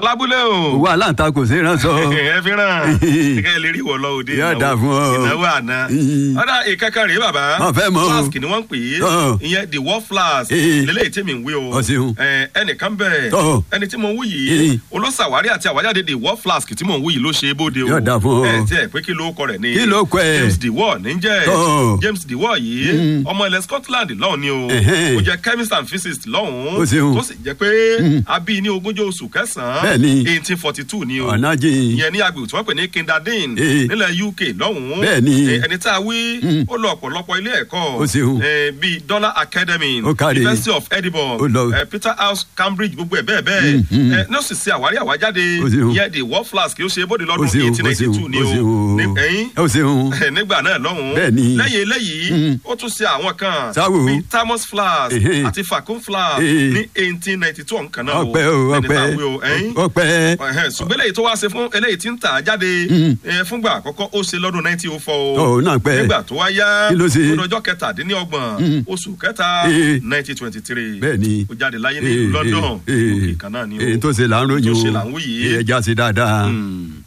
lábúlé o. owó aláǹtakùn sí ránṣọ. ẹ fi ràn kíkẹ́ ẹ lè rí wọ lọ òde Yóò ìnáwó- dáa fún ọ. ìnáwó àná. ọ̀dà ìkẹ́kẹ́ rèé bàbá. Wọ́n fẹ́ mọ̀ o. flask ni wọ́n ń pè é Tọ́. ìyẹn the war flask Ee. lélẹ́yìí tí mi ń wí o. Ọ ṣeun. Ẹ, ẹnìkan bẹ̀ Tọ́. ẹni tí mo ń wí Ee. yìí olóṣàwárí àti àwájáde the war flask tí mo ń wí yìí ló ṣe é bóde o. Yóò dáa fún ọ. ẹ tí ẹ pé kí ló kọ rẹ̀ ni. Kí ló kọ ẹ? James the war ní jẹ́ Tọ́. James the war yìí ọmọ ilẹ̀ Scotland lọ́hùn ni o Ẹ̀hẹ́n. ó jẹ́ chemist and physicist lọ́hùn Ó ṣeun. tó sì jẹ́ pé a bí ní ogúnjọ́ oṣù kẹsàn-án Bẹ́ẹ̀ni. eighteen forty two ni o ọ̀nà jìn. ìyẹn ní agbègbè tí wọ́n pè ní Kinderdin Ee. nílẹ̀ UK lọ́hùn-ún Bẹ́ẹ̀ni. Eh, ẹni tá a wí ó lọ ọ̀pọ̀lọpọ̀ ilé ẹ̀kọ́ Ó ṣeun. eh, bíi Dollar Academy Ó káre. University of Edinburgh Ó lọ. eh, Peter House Cambridge gbogbo ẹ̀ bẹ́ẹ̀ bẹ́ẹ̀ Eh, ní ó sì ṣe àwárí àwájáde Ó ṣeun. ìyẹn the war flask ó ṣe bóde ó lọ́dún ṣeun eighteen ó ninety two ṣeun ni ó o ṣeun Ní- ẹ̀yìn ó ṣeun. nígbà náà lọ́hùn-ún Bẹ́ẹ̀ni. lẹ́yìn eléyìí ó tún ṣe àwọn kan Sáwò. bíi Thermos flask Ehe. àti Facon flask Ee. ní eighteen ninety two ọ̀nkan náà o ọpẹ́ o ẹni tá a ọpẹ́ wí o ẹ̀yìn ọpẹ́. ẹ̀hẹ́n, ṣùgbọ́n eléyìí tó wá ṣe fún eléyìí tí ń tà á jáde eh, fúngbà àkọ́kọ́ ó ṣe lọ́dún nineteen oh four Ọ̀, náà pẹ́. nígbà tó wá yá Kí ló ṣe? lọ́jọ́ kẹtàdínlọ́gbọ̀n oṣù kẹta Eh. nineteen twenty three Bẹ́ẹ̀ni. ó jáde láyé ní Eh, ìlú London eh, eh. òkè kan náà ni o èyí tó ṣe là ń ròyìn tó o ṣe là ń wí yìí. ẹja ṣe dáadáa. Mm.